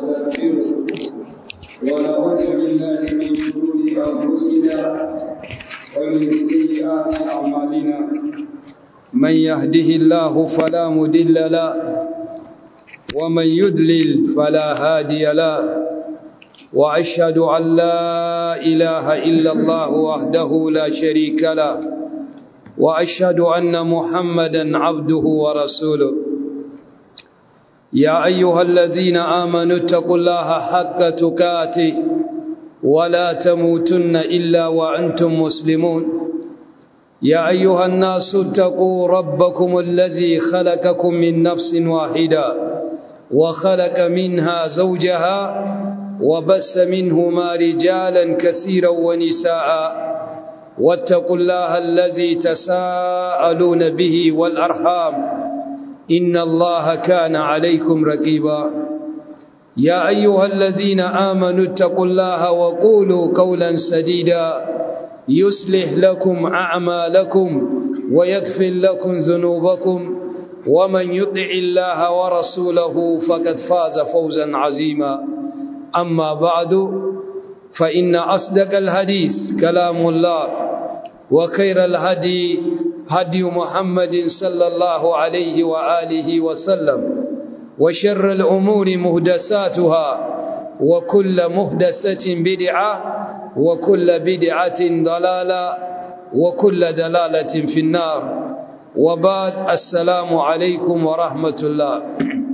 ونستغفره ونعوذ بالله من شرور أنفسنا ومن سيئات أعمالنا من يهده الله فلا مضل له ومن يضلل فلا هادي له وأشهد أن لا إله إلا الله وحده لا شريك له وأشهد أن محمدا عبده ورسوله يا أيها الذين آمنوا اتقوا الله حق تكاته ولا تموتن إلا وأنتم مسلمون يا أيها الناس اتقوا ربكم الذي خلقكم من نفس واحدة وخلق منها زوجها وبس منهما رجالا كثيرا ونساء واتقوا الله الذي تساءلون به والأرحام إن الله كان عليكم رقيبا يا أيها الذين آمنوا اتقوا الله وقولوا قولا سديدا يصلح لكم أعمالكم ويكفر لكم ذنوبكم ومن يطع الله ورسوله فقد فاز فوزا عظيما أما بعد فإن أصدق الحديث كلام الله وخير الهدي هدي محمد صلى الله عليه وآله وسلم وشر الأمور مهدساتها وكل مهدسة بدعة وكل بدعة ضلالة وكل دلالة في النار وبعد السلام عليكم ورحمة الله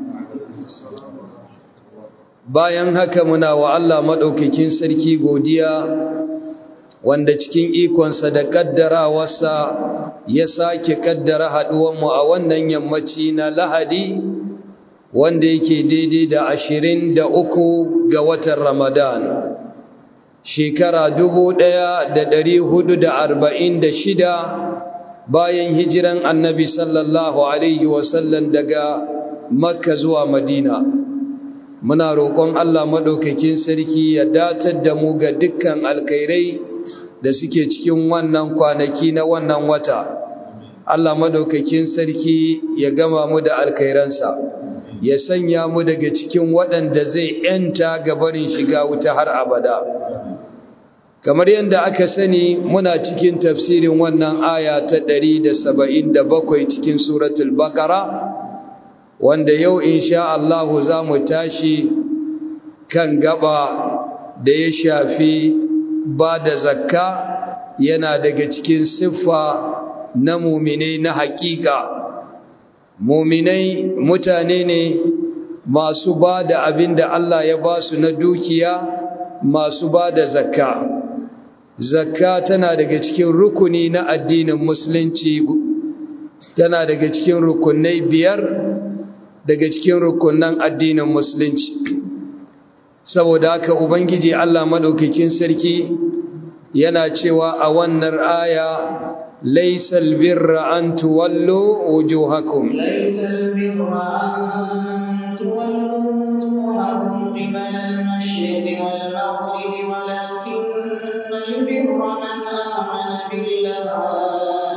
bayan haka muna wa Allah maɗaukakin sarki godiya wanda cikin ikonsa da ƙaddarawarsa ya sake ƙaddara haɗuwanmu a wannan yammaci na lahadi wanda yake daidai da ashirin da uku ga watan ramadan shekara dubu ɗaya da ɗari hudu da arba'in da shida bayan hijiran annabi sallallahu alaihi wasallam daga makka zuwa madina muna roƙon Allah maɗaukakin sarki ya datar da mu ga dukkan alkhairai da suke cikin wannan kwanaki na wannan wata Allah maɗaukakin sarki ya gama mu da alkhairansa ya sanya mu daga cikin waɗanda zai ‘yanta gabarin shiga wuta har abada kamar yadda aka sani muna cikin tafsirin wannan aya ta 177 cikin suratul baqara wanda yau insha Allah za mu tashi kan gaba da ya shafi ba da zakka yana daga cikin siffa na muminai na hakika muminai mutane ne masu ba da abin da Allah ya ba su na dukiya masu ba da zakka zakka tana daga cikin rukuni na addinin musulunci tana daga cikin rukunai biyar daga cikin rukunan addinin musulunci saboda haka ubangiji Allah madaukakin sarki yana cewa a wannan aya laysal birra an tuwallu wujuhakum laysal birra an tuwallu wujuhakum qibala al-mashriqi wal maghribi walakinnal birra man amana billahi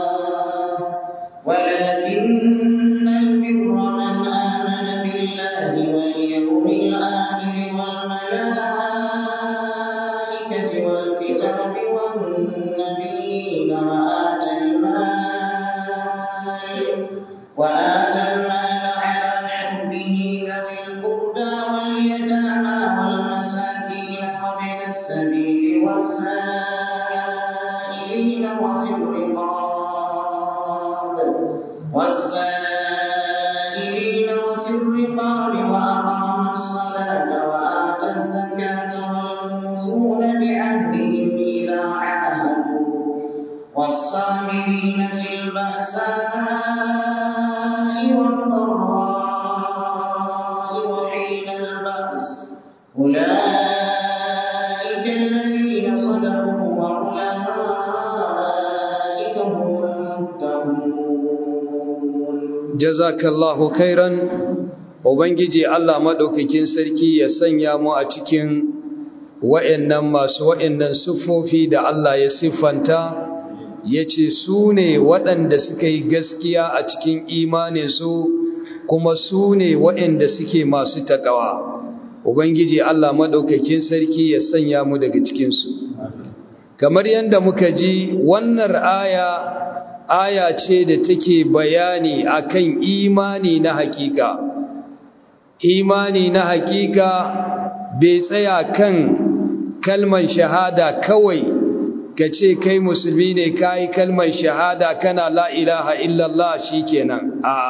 ولكن البر من آمن بالله واليوم الآخر والملائكة والكتاب والنبيين وآتى المال وآتى المال على حبه ذوي القربى واليتامى والمساكين وابن السبيل والسائلين وفي الرقاب والسائلين وفي الرقاب وأقام الصلاة وآتى الزكاة والموفون بعهدهم إذا عاهدوا والصابرين في البأساء والضراء وحين البأس أولئك الذين صدقوا وأولئك هم المتقون jazakallahu khairan ubangiji Allah madaukakin sarki ya sanya mu a cikin wa'annan masu wa'annan siffofi da Allah ya siffanta yace su ne waɗanda suka yi gaskiya a cikin imaninsu kuma su ne waɗanda suke masu takawa ubangiji Allah madaukakin sarki ya sanya mu daga cikin su kamar yanda muka ji wannan aya aya ce da take bayani akan imani na hakika imani na hakika bai tsaya kan kalman shahada kawai ka ce kai musulmi ne ka yi kalman shahada kana la ilaha illallah shi kenan a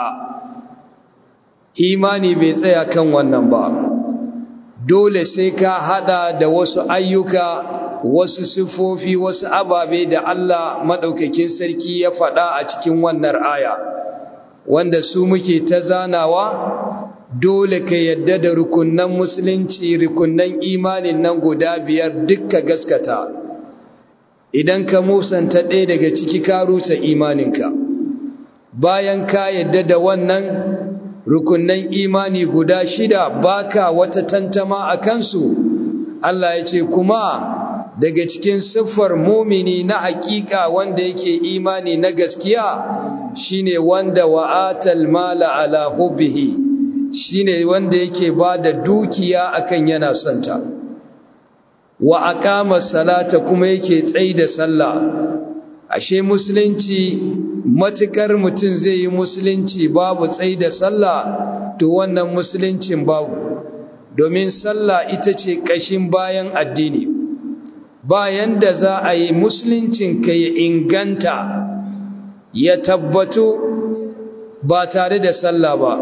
imani bai tsaya kan wannan ba dole sai ka hada da wasu ayyuka wasu sifofi wasu ababe da Allah maɗaukakin sarki ya faɗa a cikin wannan aya wanda su muke ta zanawa dole ka yadda da rukunnan musulunci rukunnan imanin nan guda biyar dukka gaskata idan ka musanta ɗaya daga ciki ka rusa imaninka bayan ka yadda da wannan rukunnan imani guda shida baka wata tantama a kansu Allah ya ce kuma daga cikin siffar mumini na hakika wanda yake imani na gaskiya shine wanda wa'atal mala ala hubbihi shine wanda yake bada dukiya akan yana santa wa aqama salata kuma yake tsaida sallah ashe musulunci matukar mutum zai yi musulunci babu tsaida sallah to wannan musuluncin babu domin sallah ita ce kashin bayan addini bayan da za a yi musuluncin ka ya inganta ya tabbatu ba tare da sallah ba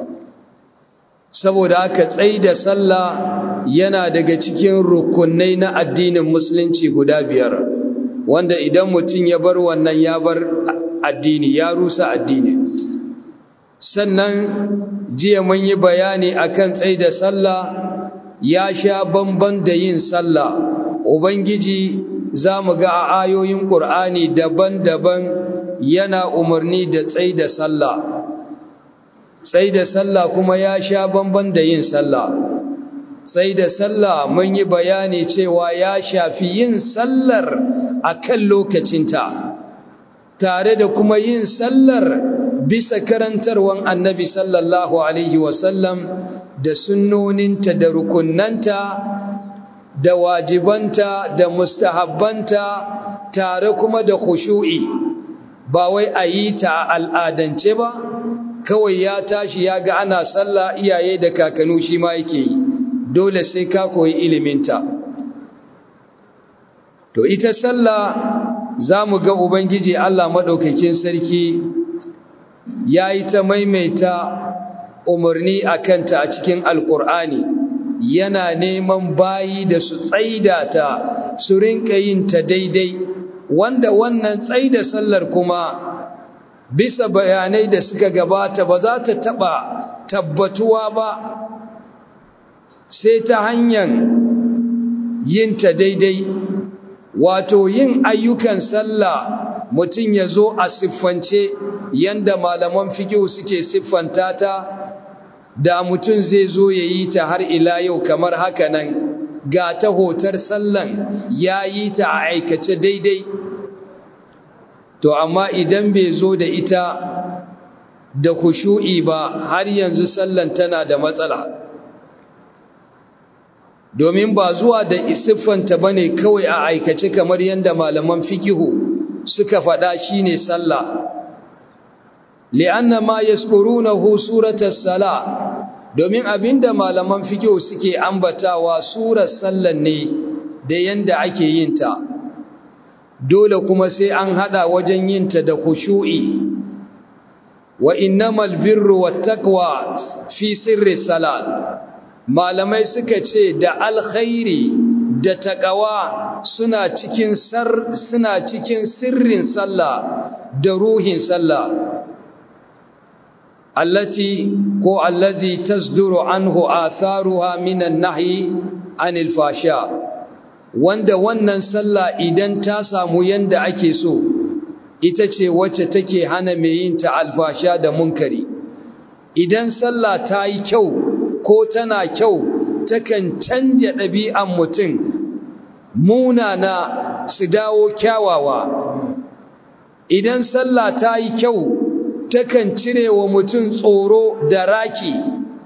saboda aka tsai da sallah yana daga cikin rukunai na addinin musulunci guda biyar wanda idan mutum ya bar wannan ya bar addini ya rusa addini sannan jiya mun yi bayani akan tsai da sallah ya sha bamban da yin sallah ubangiji za mu ga a ayoyin ƙur'ani daban-daban yana umarni da tsai da sallah tsai da sallah kuma ya sha bamban da yin sallah tsai da sallah mun yi bayani cewa ya shafi yin sallar a kan lokacinta tare da kuma yin sallar bisa karantarwan annabi sallallahu alaihi wasallam da sunnoninta da rukunnanta da wajibanta da mustahabbanta tare kuma da khushu'i ba wai a yi ta al'adance ba kawai ya tashi ya ga ana sallah iyaye da kakanu shi ma yake yi dole sai ka koyi iliminta to ita sallah za mu ga ubangiji Allah maɗaukakin sarki ya yi ta maimaita umarni a kanta a cikin alƙur'ani yana neman bayi da su tsaida ta su rinka yin ta daidai wanda wannan tsaida sallar kuma bisa bayanai da suka gabata ba za ta taba tabbatuwa ba sai ta hanyar yin ta daidai wato yin ayyukan sallah mutum ya zo a siffance yanda malaman fikihu suke siffanta ta da mutum zai zo ya yi ta har ila yau kamar haka nan ga ta hotar sallan ya yi ta a aikace daidai to amma idan bai zo da ita da kushu'i ba har yanzu sallan tana da matsala domin ba zuwa da isiffanta ba ne kawai a aikace kamar yadda malaman fikihu suka faɗa shi ne sallah li'anna ma yaskurunahu suratas sala domin abinda malaman fikihu suke ambatawa surar sallan ne da yanda ake yin ta dole kuma sai an hada wajen yin ta da khushu'i wa innamal birru wattaqwa fi sirri salat malamai suka ce da alkhairi da taqwa suna cikin sar suna cikin sirrin sallah da ruhin sallah allati ko allazi tasduru anhu atharuha minan nahyi anil fasha wanda wannan sallah idan ta samu yanda ake so ita ce wacce take hana mai yin ta alfasha da munkari idan sallah ta yi kyau ko tana kyau takan canja ɗabi'an mutum munana su dawo kyawawa idan sallah ta yi kyau takan cire wa mutum tsoro da raki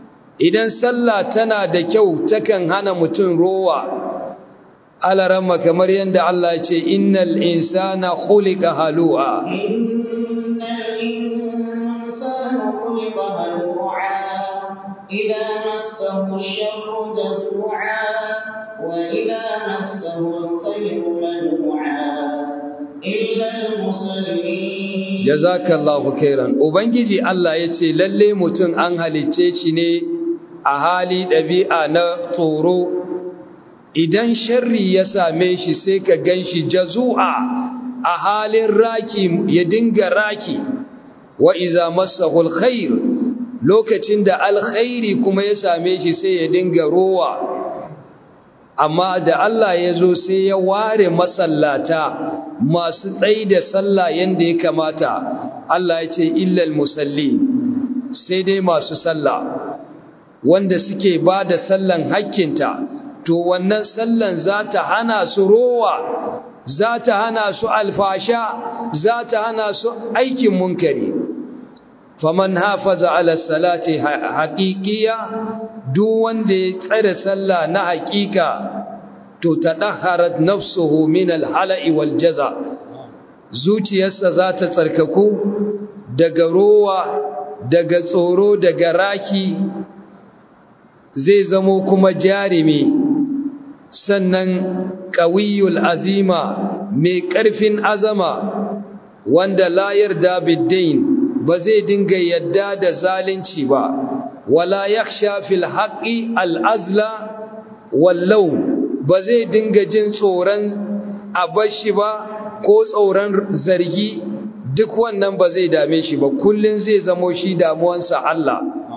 idan sallah tana da kyau takan hana mutum rowa alarama kamar yadda Allah ce innal insana khuliqa halu'a innal insana khuliqa halu'a idza massahu ash-sharru jazua wa idza massahu al-khayru manu'a illa al-musallin jazakallahu khairan ubangiji Allah yace lalle mutum an halicce shi ne a hali ɗabi'a na tsoro idan sharri ya same shi sai ka gan shi jazu'a a halin raki ya dinga raki wa iza masahul khair lokacin da alkhairi kuma ya same shi sai ya dinga rowa amma da Allah ya zo sai ya ware masallata masu tsayi da sallah yadda ya kamata Allah ya ce illal musalli sai dai masu sallah wanda suke ba da sallan hakkinta to wannan sallan za ta hana su rowa za ta hana su alfasha za ta hana su aikin munkari faman hafaza ala salati haqiqiya duk wanda ya tsare sallah na haqiqa to tadahharat nafsuhu min alhala'i wal jaza zuciyarsa za ta tsarkaku daga rowa daga tsoro daga raki zai zamo kuma jarimi sannan ƙawiyul azima mai ƙarfin azama wanda la yarda biddain ba zai dinga yadda da zalunci ba wala yakhsha fil haqqi al azla wallau ba zai dinga jin tsoron abashi ba ko tsoron zargi duk wannan ba zai dame shi ba kullun zai zamo shi damuwansa Allah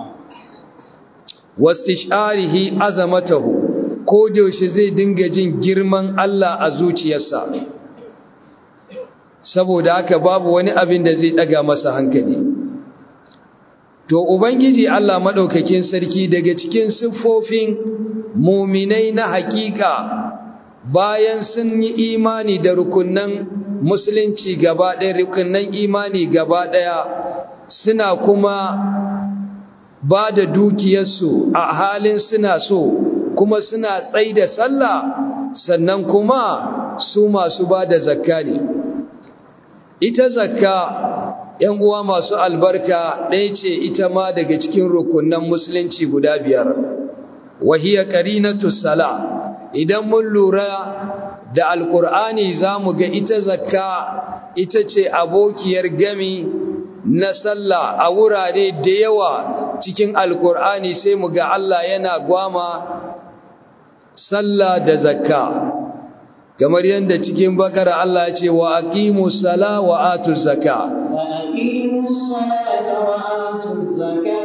wastisharihi azamatahu ko yaushe zai dinga jin girman Allah a zuciyarsa saboda haka babu wani abin da zai daga masa hankali to ubangiji Allah madaukakin sarki daga cikin siffofin muminai na hakika bayan sun yi imani da rukunnan musulunci gaba ɗaya rukunnan imani gaba ɗaya suna kuma ba da dukiyarsu a halin suna so kuma suna tsai da sallah sannan kuma su masu ba da zakka ne ita zakka ‘yan uwa masu albarka ɗaya ce ita ma daga cikin rukunan musulunci guda biyar wahiyar ƙarinatu sala idan mun lura da alkur'ani za mu ga ita zakka ita ce abokiyar gami na sallah a wurare da yawa cikin alkur'ani sai mu ga Allah yana gwama sallah da zakka kamar yadda cikin bakara Allah ya ce wa aqimu sala wa atu zakka wa aqimu salata wa atu zakka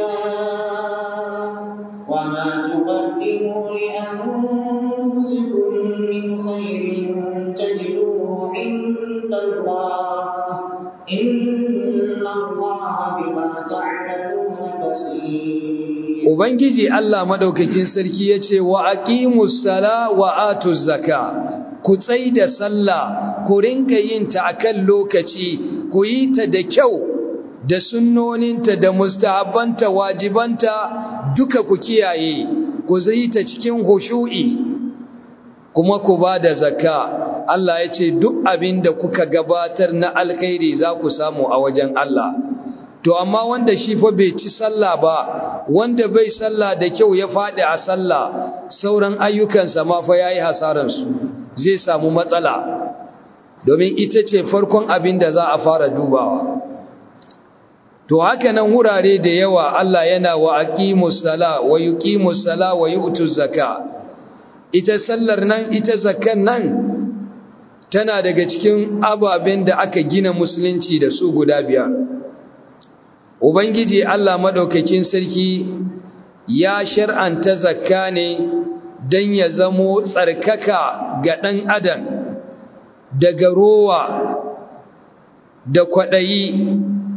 wa ma tuqaddimu li anfusikum min khairin tajiduhu inda Allah inna Allah bima ta'maluna basir Ubangiji Allah madaukakin sarki yace wa aqimus sala wa atuz zaka ku tsai da sallah ku rinka yin ta akan lokaci ku yi ta da kyau da sunnoninta da mustahabbanta wajibanta duka ku kiyaye ku zai ta cikin hushu'i kuma ku ba da zakka Allah ya ce duk abin da kuka gabatar na alkhairi za ku samu a wajen Allah to amma wanda shi fa bai ci sallah ba wanda bai sallah da kyau ya faɗi a sallah sauran ayyukansa ma fa yayi hasaransu zai samu matsala domin ita ce farkon abin da za a fara dubawa to haka nan wurare da yawa Allah yana wa aqimus sala wa yuqimus sala wa yu'tuz zaka ita sallar nan ita zakkan nan tana daga cikin ababen da aka gina musulunci da su guda biyar ubangiji Allah madaukakin sarki ya shar'anta zakka ne don ya zamo tsarkaka ga ɗan adam daga rowa da kwaɗayi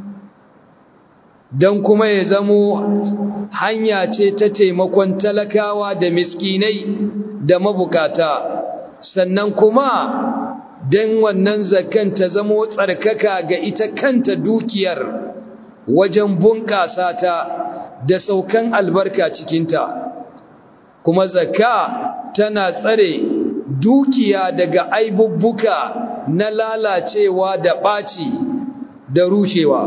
don kuma ya zamo hanya ce ta taimakon talakawa da miskinai da mabukata sannan kuma don wannan zakan ta zamo tsarkaka ga ita kanta dukiyar wajen bunƙasa ta da saukan albarka cikinta kuma zakka tana tsare dukiya daga aibubbuka na lalacewa da ɓaci da rushewa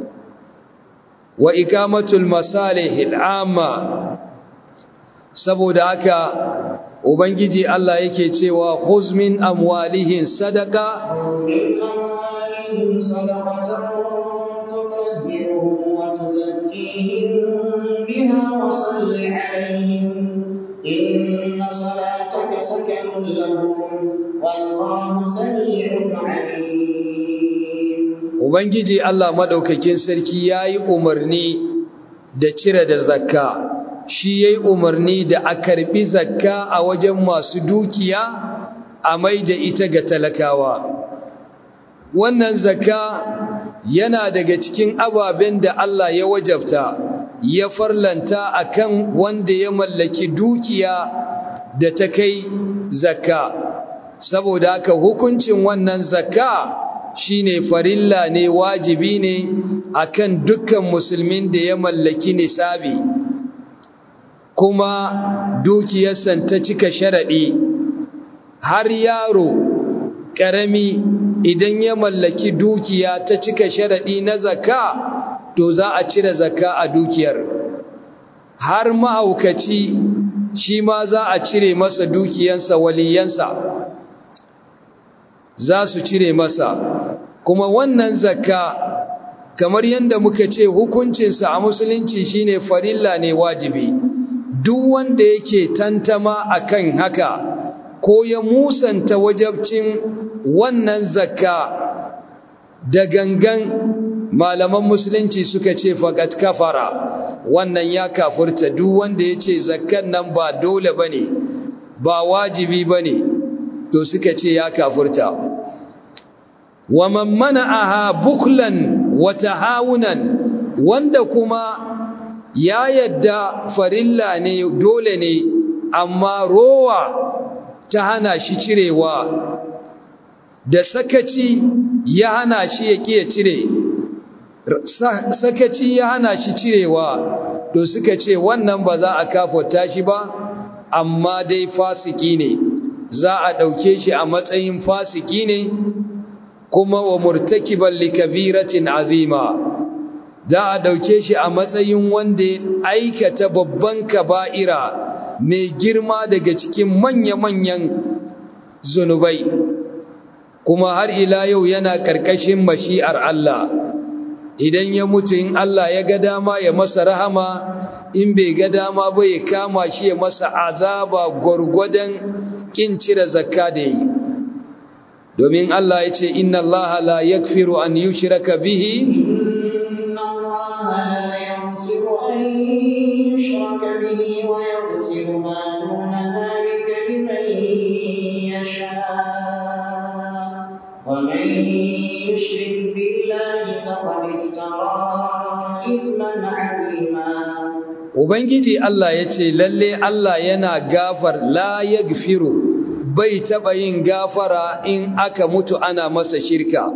wa ikamatul masalihil amma saboda haka ubangiji Allah yake cewa huzmin amwalihin sadaka من أموالهم صدقة تطهرهم وتزكيهم بها وصل عليهم إن صلاتك سكن لهم والله سميع عليم ubangiji Allah madaukakin sarki yayi umarni da cire da zakka shi yayi umarni da a karbi zakka a wajen masu dukiya a mai da ita ga talakawa wannan zakka yana daga cikin ababen da Allah ya wajabta ya farlanta akan wanda ya mallaki dukiya da ta kai zakka saboda haka hukuncin wannan zakka shine farilla ne wajibi ne akan dukkan musulmin da ya mallaki nisabi kuma dukiyarsa ta cika sharadi har yaro ƙarami idan ya mallaki dukiya ta cika sharaɗi na zakka to za a cire zakka a dukiyar har mahaukaci shi ma za a cire masa dukiyansa waliyansa za su cire masa kuma wannan zakka kamar yadda muka ce hukuncinsa a musulunci shine farilla ne wajibi duk wanda yake tantama akan haka ko ya musanta wajabcin wannan zakka da gangan malaman musulunci suka ce faqat kafara wannan ya kafurta duk wanda yace zakkan nan ba dole bane ba wajibi bane to suka ce ya kafurta wa man mana'aha buklan wa tahawunan wanda kuma ya yadda farilla ne dole ne amma rowa ta hana shi cirewa da sakaci ya hana shi ya ƙiya cire sakaci ya hana shi cirewa to suka ce wannan ba za a kafota shi ba amma dai fasiki ne za a ɗauke shi a matsayin fasiki ne kuma wa murtakiban likabiratin azima za a ɗauke shi a matsayin wanda ya aikata babban kaba'ira mai girma daga cikin manya-manyan zunubai kuma har ila yau yana ƙarƙashin mashi'ar Allah idan ya mutu in Allah ya ga dama ya masa rahama in bai ga dama ba ya kama shi ya masa azaba gwargwadon kin cire zakka da yi domin Allah ya ce inna Allah la yakfiru an yushraka bihi إن الله لا يغفر أن يشرك به ويغفر ما دون ذلك لمن يشاء ومن يشرك بالله فقد افترى إثما عظيما Ubangiji Allah ya ce lalle Allah yana gafar la yaghfiru bai taɓa yin gafara in aka mutu ana masa shirka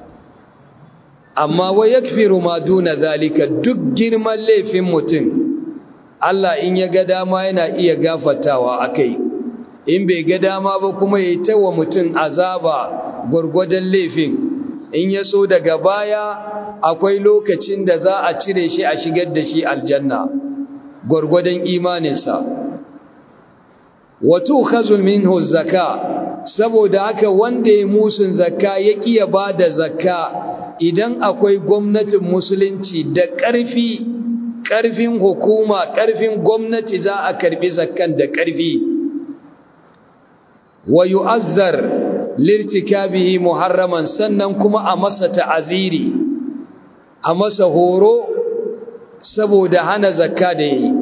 amma wa yakfiru ma duna zalika duk girman laifin mutum Allah in ya ga dama yana iya gafatawa akai in bai ga dama ba kuma ya tawa mutum azaba gwargwadon laifin in ya so daga baya akwai lokacin da za a cire shi a shigar da shi aljanna gwargwadon imaninsa wato khazul minhu zakka saboda haka wanda ya musun zakka ya kiya ba da zakka idan akwai gwamnatin musulunci da ƙarfi ƙarfin hukuma ƙarfin gwamnati za a karbi zakkan da ƙarfi wa yu'azzar lirtikabihi muharraman sannan kuma a masa ta'aziri a masa horo saboda hana zakka da yi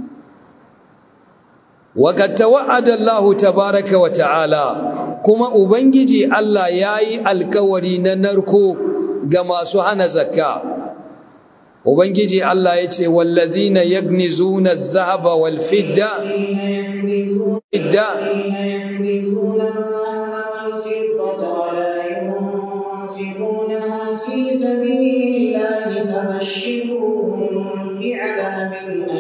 وقد توعد الله تبارك وتعالى كما ubangiji Allah yayi alkawari na narko ga masu hana zakka ubangiji Allah yace wallazina yagnizuna adh-dhahaba wal fidda fidda يكنزون الذهب والفضة ولا ينفقونها في سبيل الله فبشرهم بعذاب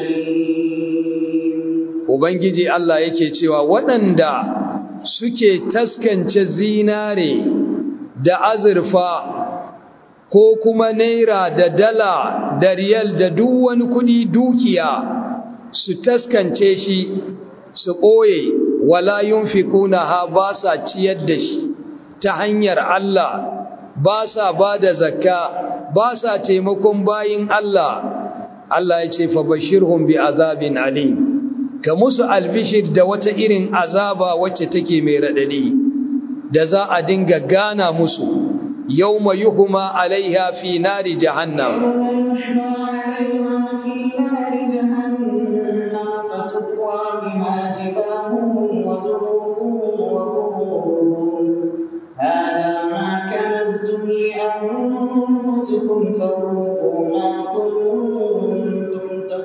أليم Ubangiji Allah yake cewa waɗanda suke taskance zinare da azurfa ko kuma naira da dala da riyal da duk wani kudi dukiya su taskance shi su ɓoye wala yunfikuna ha ba sa ciyar da shi ta hanyar Allah ba sa ba da zakka ba sa taimakon bayin Allah Allah ya ce fa bashirhum bi azabin alim ka musu albishir da wata irin azaba wacce take mai radadi da za a dinga gana musu yawma yuhma alaiha fi nari jahannam يوم يحمى عليها في نار جهنم فتقوى بها جباههم وجنوبهم وظهورهم هذا ما كنزتم لأنفسكم فذوقوا ما كنتم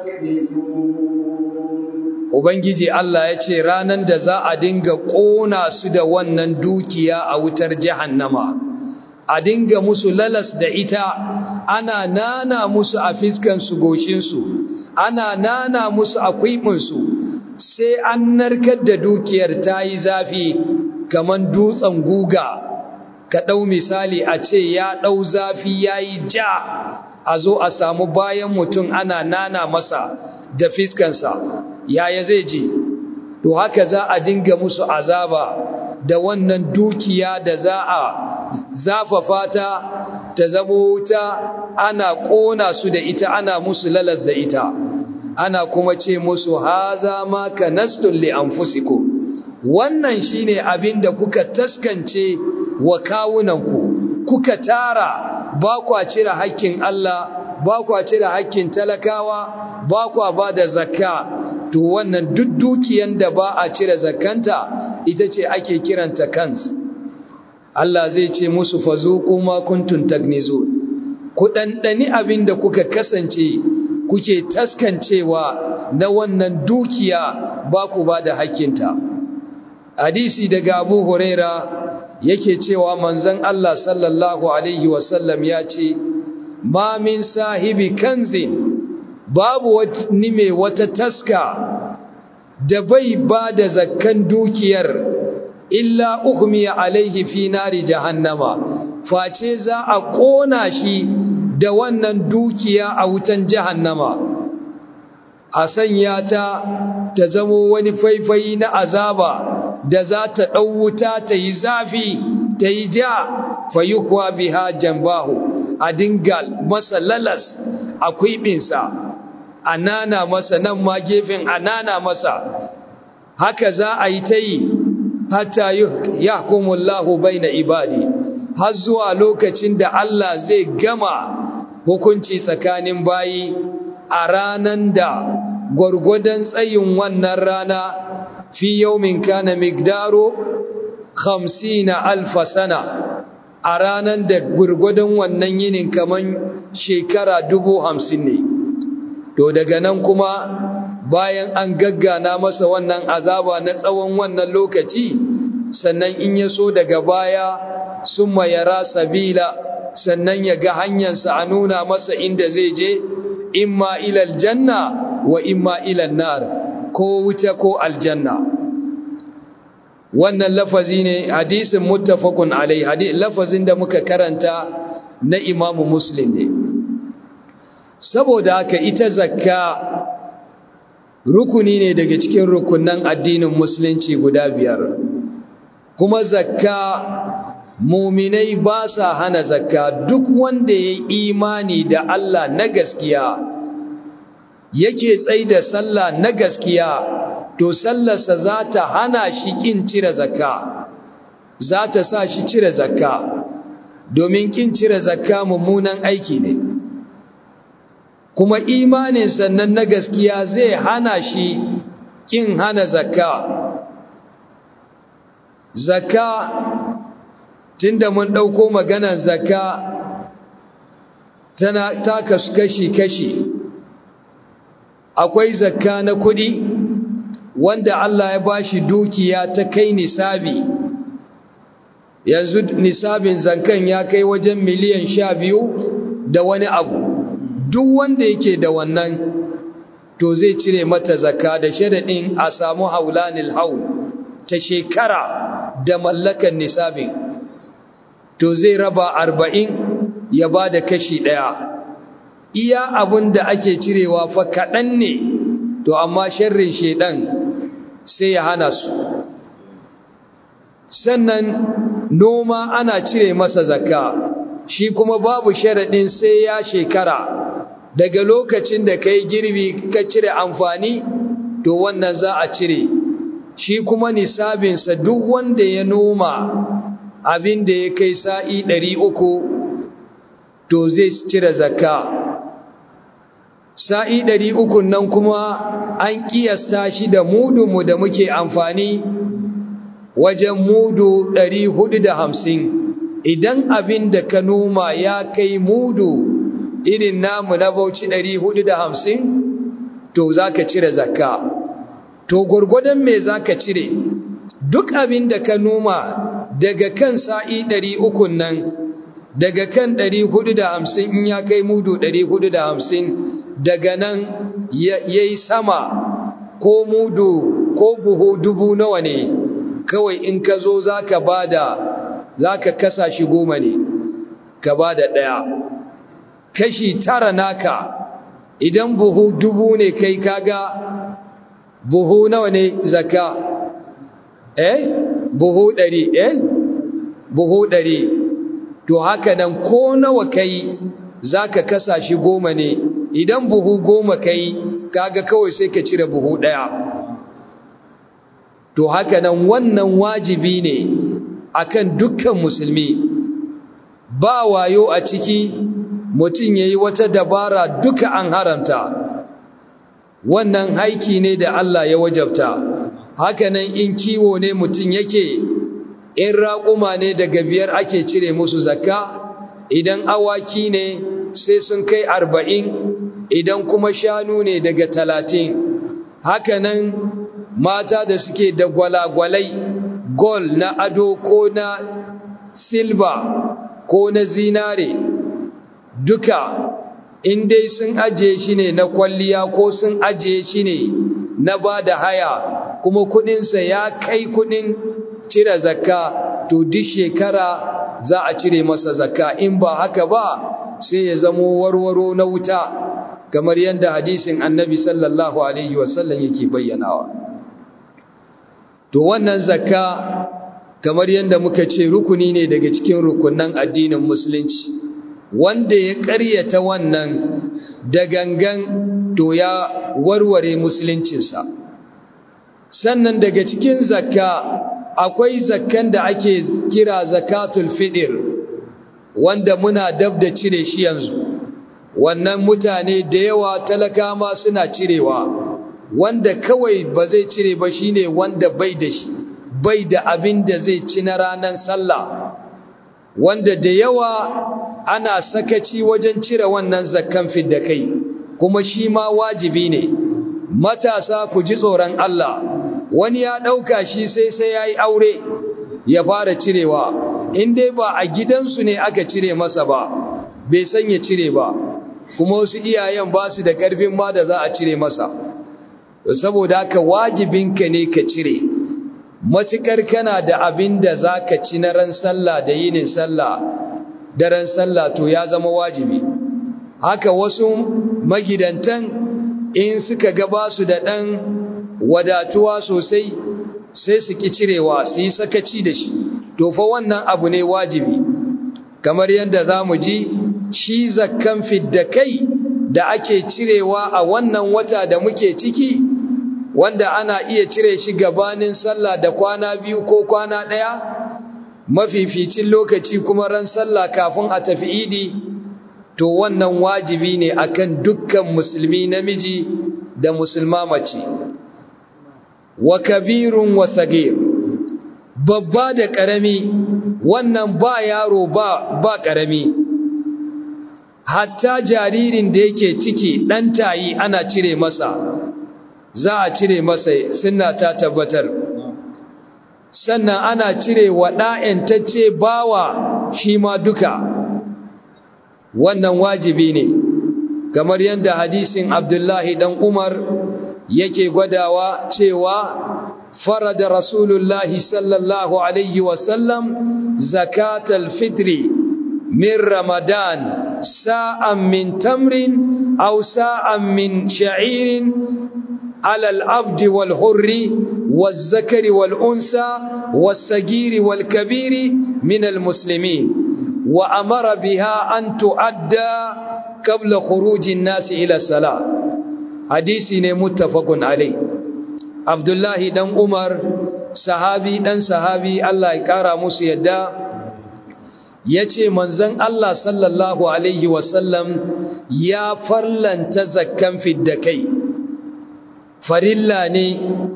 تكنزون Ubangiji Allah ya ce ranar da za a dinga ƙona su da wannan dukiya a wutar jahannama, a dinga musu lalas da ita, ana nana musu a fiskansu goshinsu, ana nana musu a kwiɓinsu, sai an narkar da dukiyar ta yi zafi kamar dutsen guga, ka ɗau misali a ce ya ɗau zafi ya yi ja, a zo a samu bayan mutum ana nana masa da fiskansa. yaya zai je to haka za a dinga musu azaba da wannan dukiya da za a zafafa ta ta zamo wuta ana ƙona su da ita ana musu lalas da ita ana kuma ce musu haza ma kanastum li anfusikum wannan shine abin da kuka taskance wa kawunanku kuka tara ba kwa cire hakkin Allah ba kwa cire hakkin talakawa ba kwa ba da zakka to wannan duk dukiyan da ba a cire zakkanta ita ce ake kiranta kans Allah zai ce musu fazuqu ma kuntum tagnizu ku dandani abin da kuka kasance kuke taskancewa na wannan dukiya ba ku ba da hakkinta hadisi daga Abu Huraira yake cewa manzon Allah sallallahu alaihi wasallam ya ce ma min sahibi kanzin babu wani mai wata taska da bai ba da zakkan dukiyar illa uhmiya alaihi fi nari jahannama face za a kona shi da wannan dukiya a wutan jahannama a sanya ta ta zamo wani faifayi na azaba da za ta ɗau wuta ta yi zafi ta yi ja fayukwa biha jambahu a dinga masa lalas a kwiɓinsa a nana masa nan ma gefen a nana masa haka za a yi ta yi hatta ya hukumullahu bai na ibadi har zuwa lokacin da Allah zai gama hukunci tsakanin bayi a ranan da gwargwadon tsayin wannan rana fi yaumin kana migdaro 50 alfa sana a ranan da gwargwadon wannan yinin kaman shekara dubu hamsin ne to daga nan kuma bayan an gaggana masa wannan azaba na tsawon wannan lokaci sannan in ya so daga baya sun mayara sabila sannan ya ga hanyarsa a nuna masa inda zai je imma ilal janna wa imma ilal nar ko wuta ko aljanna wannan lafazi ne hadisin muttafaqun alai lafazin da muka karanta na imamu muslim ne saboda haka ita zakka rukuni ne daga cikin rukunan addinin musulunci guda biyar kuma zakka muminai ba sa hana zakka duk wanda ya imani da Allah na gaskiya yake tsai da sallah na gaskiya to sallarsa za ta hana shi kin cire zakka za ta sa shi cire zakka domin kin cire zakka mummunan aiki ne kuma imanin sannan na gaskiya zai hana shi kin hana zakka zakka tunda mun ɗauko maganar zakka tana ta kashi-kashi akwai zakka na kuɗi wanda Allah ya bashi dukiya ta kai nisabi yanzu nisabin zankan ya kai wajen miliyan sha biyu da wani abu duk wanda yake da wannan to zai cire mata zakka da sharaɗin a samu haulanil haul ta shekara da mallakan nisabin to zai raba arba'in ya ba da kashi ɗaya iya abin da ake cirewa fa kaɗan ne to amma sharrin shaidan sai ya hana su sannan noma ana cire masa zakka shi kuma babu sharaɗin sai ya shekara daga lokacin da ka yi girbi ka cire amfani to wannan za a cire shi kuma nisabinsa duk wanda ya noma abin da ya kai sa'i ɗari uku to zai cire zakka sa'i ɗari uku nan kuma an ƙiyasta shi da mudunmu da muke amfani wajen mudu ɗari hudu da hamsin idan abin da ka noma ya kai mudu irin namu na bauchi ɗari hudu da hamsin to za ka cire zakka to gwargwadon me za ka cire duk abin da ka noma daga kan sa'i ɗari ukun nan daga kan ɗari hudu da hamsin in ya kai mudu ɗari hudu da hamsin daga nan ya yi sama ko mudu ko buhu dubu nawa ne kawai in ka zo za ka ba da za ka kasa shi goma ne ka ba da ɗaya kashi tara naka idan buhu dubu ne kai kaga buhu nawa ne zaka eh buhu ɗari eh buhu ɗari to haka nan ko nawa kai za ka kasa shi goma ne idan buhu goma kai kaga kawai sai ka cire buhu ɗaya to haka nan wannan wajibi ne akan dukkan musulmi ba wayo a ciki mutum ya yi wata dabara duka an haramta wannan haiki ne da Allah ya wajabta hakanan in kiwo ne mutum yake in raƙuma ne daga biyar ake cire musu zakka idan awaki ne sai sun kai arba'in idan kuma shanu ne daga talatin hakanan mata da suke da gwalagwalai gol na ado ko na silba ko na zinare duka in dai sun ajiye shi ne na kwalliya ko sun ajiye shi ne na ba da haya kuma kudinsa ya kai kudin cire zakka to duk shekara za a cire masa zakka in ba haka ba sai ya zamo warwaro na wuta kamar yadda hadisin annabi sallallahu alaihi wasallam yake bayyanawa to wannan zakka kamar yadda muka ce rukuni ne daga cikin rukunan addinin musulunci wanda ya ƙaryata wannan da gangan to ya warware musuluncinsa sannan daga cikin zakka akwai zakkan da ake kira zakatul fidir wanda muna dab da cire shi yanzu wannan mutane da yawa talaka ma suna cirewa wanda kawai ba zai cire ba shine wanda bai da shi bai da abin da zai ci na ranar sallah wanda da yawa ana sakaci wajen cire wannan zakkan fidda kai kuma shi ma wajibi ne matasa ku ji tsoron Allah wani ya ɗauka shi sai sai ya yi aure ya fara cirewa in dai ba a gidansu ne aka cire masa ba bai san ya cire ba kuma wasu iyayen ba su da ƙarfin ma da za a cire masa saboda haka wajibinka ne ka cire matuƙar kana da abin da za ka ci na ran sallah da yinin sallah da ran sallah to ya zama wajibi haka wasu magidantan in suka gaba su da ɗan wadatuwa sosai sai su ki cirewa su yi sakaci da shi to fa wannan abu ne wajibi kamar yadda za mu ji shi zakkan fidda kai da ake cirewa a wannan wata da muke ciki wanda ana iya cire shi gabanin sallah da kwana biyu ko kwana ɗaya mafificin lokaci kuma ran sallah kafin a tafi idi to wannan wajibi ne akan dukkan musulmi namiji da musulma mace wa kabirun wa sagir babba da ƙarami wannan ba yaro ba ba ƙarami hatta jaririn da yake ciki ɗan tayi ana cire masa za a cire masa suna ta tabbatar sannan ana cire wa ɗa'yantacce bawa shi ma duka wannan wajibi ne kamar yadda hadisin abdullahi dan umar yake gwadawa cewa farada rasulullahi sallallahu alaihi wasallam zakatal fitri min ramadan sa'an min tamrin aw sa'an min sha'irin على العبد والحر والذكر والأنثى والصغير والكبير من المسلمين وأمر بها أن تؤدى قبل خروج الناس إلى الصلاة حديث متفق عليه عبد الله دن عمر صحابي دن صحابي الله يكرا musu yadda yace manzon Allah sallallahu alaihi wasallam ya farlanta zakkan fiddakai farilla ne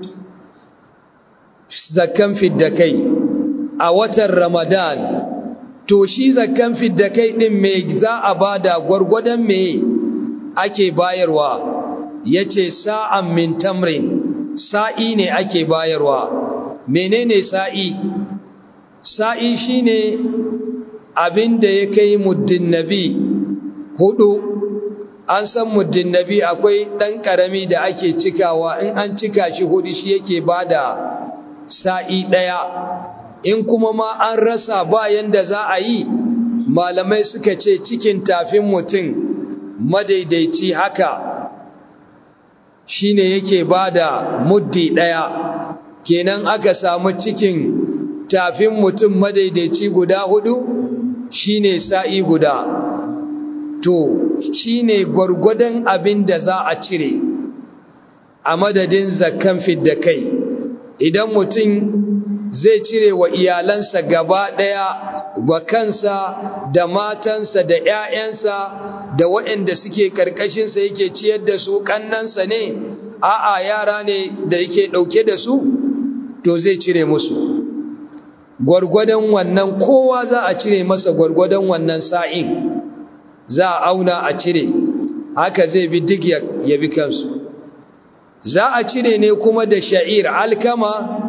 zakkan fiddakai a watan ramadan to shi zakkan fiddakai din me za a bada gwargwadon me ake bayarwa yace sa'an min tamrin sa'i ne ake bayarwa menene sa'i sa'i shine abinda ya kai muddin nabi hudu an san muddin nabi akwai ɗan ƙarami da ake cikawa in an cika shi hudu shi yake ba da sa'i ɗaya in kuma ma an rasa bayan da za a yi malamai suka ce cikin tafin mutum madaidaici haka shi ne yake ba da muddi ɗaya kenan aka samu cikin tafin mutum madaidaici guda hudu shi ne sa'i guda to shi ne gwargwadon abin da za a cire a madadin zakan fidda kai idan mutum zai cire wa iyalansa gaba ɗaya wa kansa da matansa da ‘ya'yansa da waɗanda suke ƙarƙashinsa yake ciyar da su ƙannansa ne a'a yara ne da yake ɗauke da su to zai cire musu gwargwadon wannan kowa za a cire masa gwargwadon wannan sa'in za a auna a cire haka zai bi duk ya bi kansu za a cire ne kuma da sha'ir alkama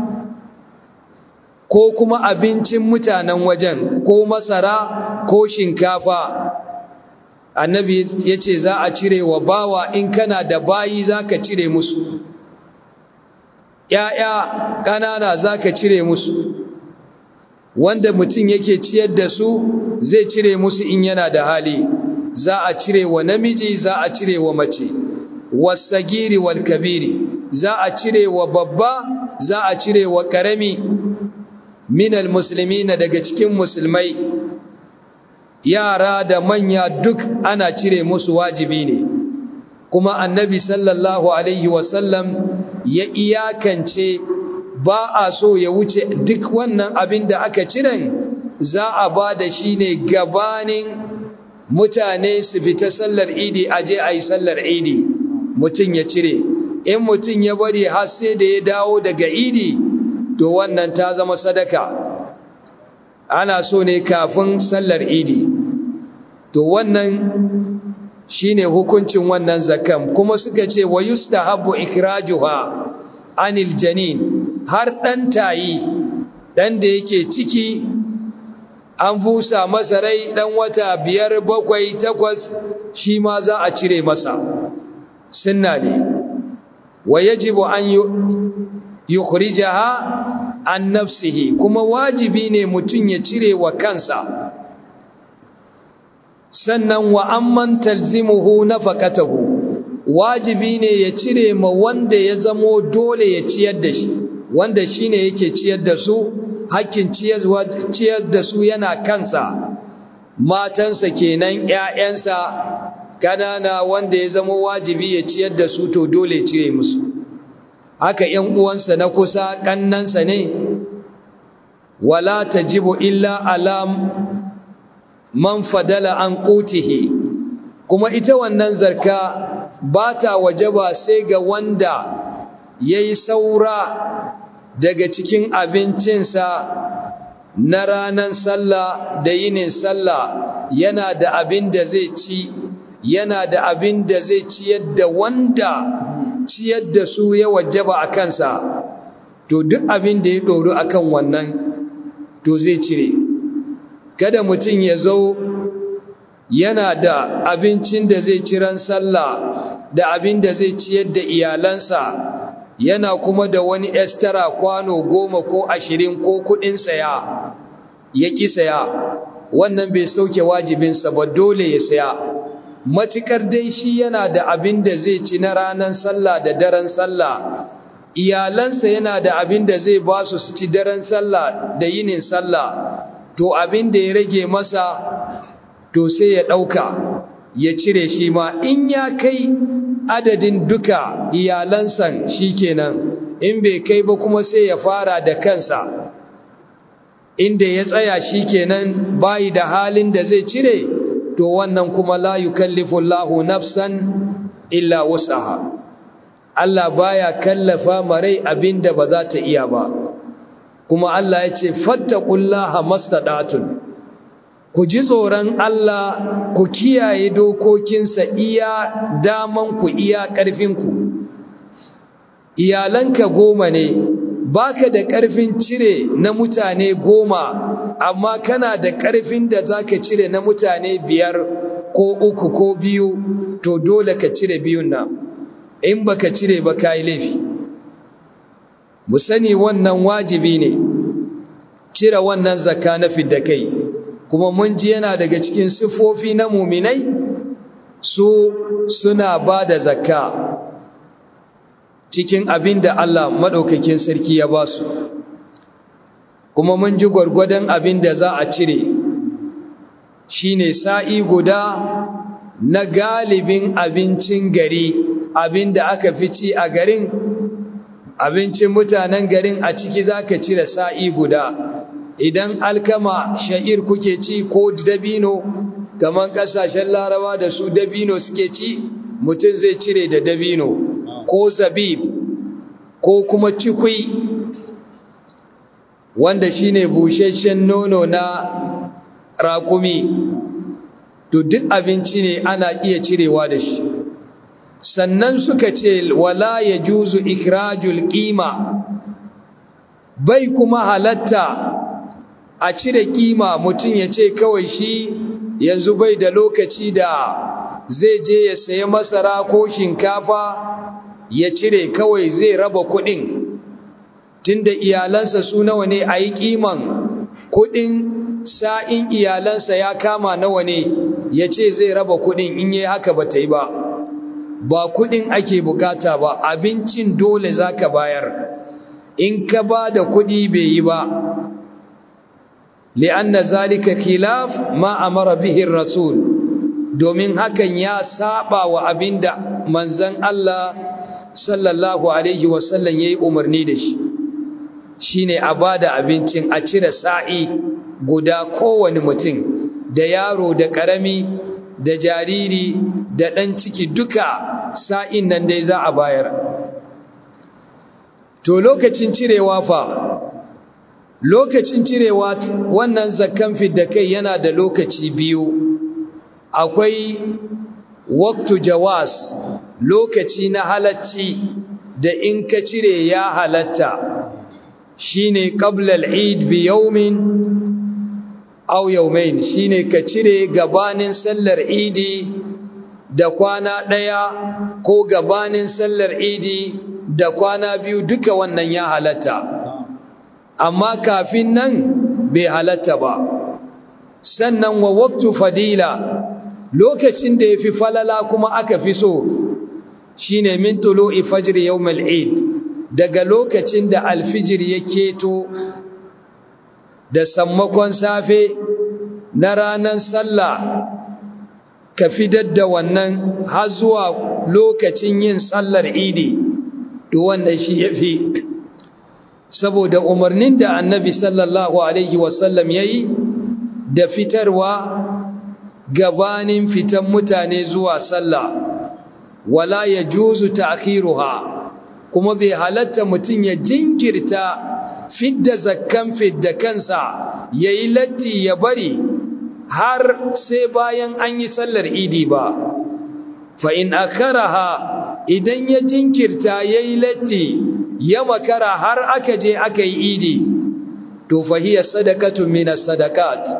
ko kuma abincin mutanen wajen ko masara ko shinkafa annabi ya ce za a cire wa bawa in kana da bayi za ka cire musu ‘ya'ya ƙanana za ka cire musu wanda mutum yake ciyar da su zai cire musu in yana da hali za a cire wa namiji za a cire wa mace wasagiri wal kabiri za a cire wa babba za a cire wa karami minal muslimina daga cikin musulmai yara da manya duk ana cire musu wajibi ne kuma annabi sallallahu alaihi wasallam ya iyakance ba a so ya wuce duk wannan abin da aka ciren za a ba da shi ne gabanin mutane su fita sallar idi aje a yi sallar idi mutum ya cire in mutum ya bari har sai da ya dawo daga idi to wannan ta zama sadaka ana so ne kafin sallar idi to wannan shine hukuncin wannan zakam kuma suka ce wa yustahabbu ikrajuha anil janin har dan tayi dan da yake ciki an busa masa rai dan wata biyar bakwai takwas shi ma za a cire masa sunna ne wa yajibu an yukhrijaha an nafsihi kuma wajibi ne mutum ya cire wa kansa sannan wa amman talzimuhu nafaqatahu wajibi ne ya cire ma wanda ya zamo dole ya ciyar da shi wanda shine yake ciyar da su hakkin ciyar da su yana kansa matansa kenan ƴaƴansa kanana wanda ya zama wajibi ya ciyar da su to dole ya cire musu haka ƴan uwansa na kusa kannansa ne wala tajibu illa ala man fadala an qutihi kuma ita wannan zarka ba ta wajaba sai ga wanda yayi saura daga cikin abincinsa na ranar sallah da yinin sallah yana da abin da zai ci yana da abin da zai ciyar da wanda ciyar da su ya wajaba a kansa to duk abin da ya ɗoru a kan wannan to zai cire kada mutum ya zo yana da abincin da zai ci ran sallah da abin da zai ciyar da iyalansa yana kuma da wani estara kwano goma ko ashirin ko kudin saya ya ƙi saya wannan bai sauke wajibinsa ba dole ya saya matukar dai shi yana da abin da zai ci na ranar sallah da daren sallah iyalansa yana da abin da zai ba su su ci daren sallah da yinin sallah to abin da ya rage masa to sai ya ɗauka ya cire shi ma in ya kai adadin duka iyalansan shi kenan in bai kai ba kuma sai ya fara da kansa inda ya tsaya shi kenan bayi da halin da zai cire to wannan kuma la yukallifullahu nafsan illa wusaha Allah baya kallafa marai abinda ba za ta iya ba kuma Allah ya ce fattaqullaha mastadatun ku ji tsoron Allah ku kiyaye dokokinsa iya daman ku iya ƙarfinku iyalanka goma ne baka da ƙarfin cire na mutane goma amma kana da ƙarfin da zaka cire na mutane biyar ko uku ko biyu to dole ka cire biyun nan in baka cire ba kai laifi mu sani wannan wajibi ne cire wannan zakka na fidda kai kuma mun ji yana daga cikin siffofi na muminai su suna ba da zakka cikin abin da Allah maɗaukakin sarki ya ba su kuma mun ji gwargwadon abin da za a cire shi ne sa'i guda na galibin abincin gari abin da aka fi ci a garin abincin mutanen garin a ciki za ka cire sa'i guda idan alkama sha'ir kuke ci ko dabino kamar kasashen larawa da su dabino suke ci mutum zai cire da dabino ko zabib ko kuma cikwi wanda shine busheshen nono na raƙumi to duk abinci ne ana iya cirewa da shi sannan suka ce wala ya juzu ikirajul ƙima bai kuma halatta a cire kima mutum ya ce kawai shi yanzu bai da lokaci da zai je ya sayi masara ko shinkafa ya cire kawai zai raba kudin tunda iyalansa su nawa ne a yi kiman kudin sa'in iyalansa ya kama nawa ne ya ce zai raba kudin in yi haka ba ta yi ba ba kudin ake bukata ba abincin dole za ka bayar in ka ba da kudi bai yi ba li'anna zalika khilaf ma amara bihi rasul domin hakan ya saba wa abinda manzon Allah sallallahu alaihi wasallam yayi umarni da shi shine a bada abincin a cire sa'i guda kowane mutum da yaro da karami da jariri da dan ciki duka sa'in nan dai za a bayar to lokacin cirewa fa lokacin cirewa wannan zakkan fidda kai yana da lokaci biyu akwai waktu jawas lokaci na halacci da in ka cire ya halatta shine qabla al-eid bi yawmin aw yawmayn shine ka cire gabanin sallar idi da kwana daya ko gabanin sallar idi da kwana biyu duka wannan ya halatta amma kafin nan bai halatta ba sannan wa waktu fadila lokacin da yafi falala kuma aka fi so shine min tulu'i fajr yawmal eid daga lokacin da alfijir ya keto da sammakon safe na ranar sallah ka fidar da wannan har zuwa lokacin yin sallar idi to wannan shi yafi saboda umarnin da annabi sallallahu alaihi wasallam yayi da fitarwa gabanin fitan mutane zuwa sallah wala yajuzu ta'khiruha kuma bai halatta mutum ya jinkirta fidda zakkan fidda kansa yayi latti ya bari har sai bayan an yi sallar idi ba fa in akharaha idan ya jinkirta yayi latti ya makara har aka je aka yi idi to fahiya sadakatun minas sadakat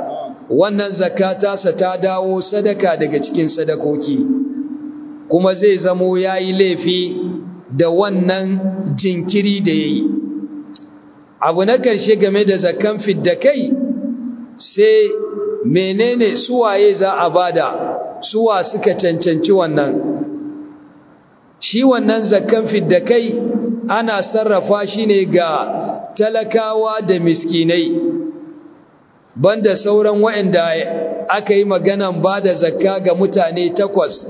wannan zakata ta dawo sadaka daga cikin sadakoki kuma zai zamo yayi laifi da wannan jinkiri da yayi abu na karshe game da zakan fidda kai sai menene suwaye za a bada suwa suka cancanci wannan shi wannan zakan fidda kai ana sarrafa shi ne ga talakawa da miskinai banda sauran waɗanda aka yi maganan ba da zakka ga mutane takwas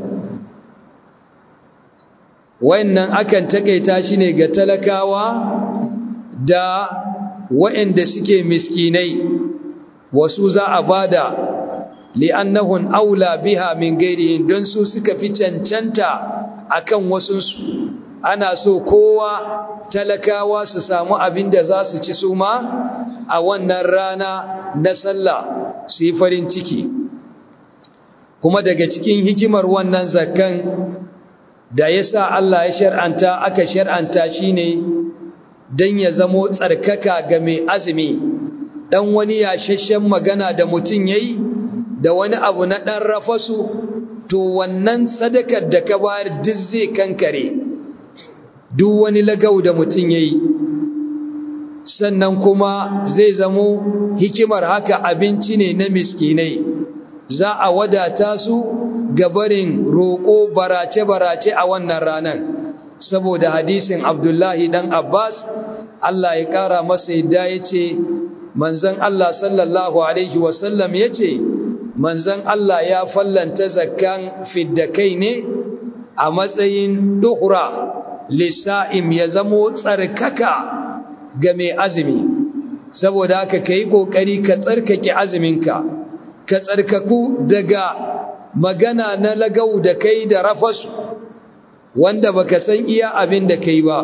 wayannan akan takaita shi ne ga talakawa da waɗanda suke miskinai wasu za a bada li'annahun aula biha min gairihin don su suka fi cancanta akan wasunsu ana so kowa talakawa su samu abin da za su ci su ma a wannan rana na sallah su yi farin ciki kuma daga cikin hikimar wannan zakkan da ya sa Allah ya shar'anta aka shar'anta shi ne don ya zamo tsarkaka ga mai azumi ɗan wani yashashen magana da mutum ya yi da wani abu na ɗan rafasu to wannan sadakar da ka bayar duk zai kankare duk wani lagau da mutum ya yi sannan kuma zai zamo hikimar haka abinci ne na miskinai za a wadata su gabarin roƙo barace-barace a wannan ranar saboda hadisin abdullahi dan abbas allah ya ƙara masa yadda ya ce manzan allah sallallahu alaihi wasallam ya ce manzan allah ya fallanta zakkan fidda-kai ne a matsayin duhura lissa'im ya zamo tsarkaka ga mai azumi saboda haka ka yi ƙoƙari ka tsarkake azuminka ka tsarkaku daga magana na lagau da kai da rafasu wanda baka san iya abin da kai ba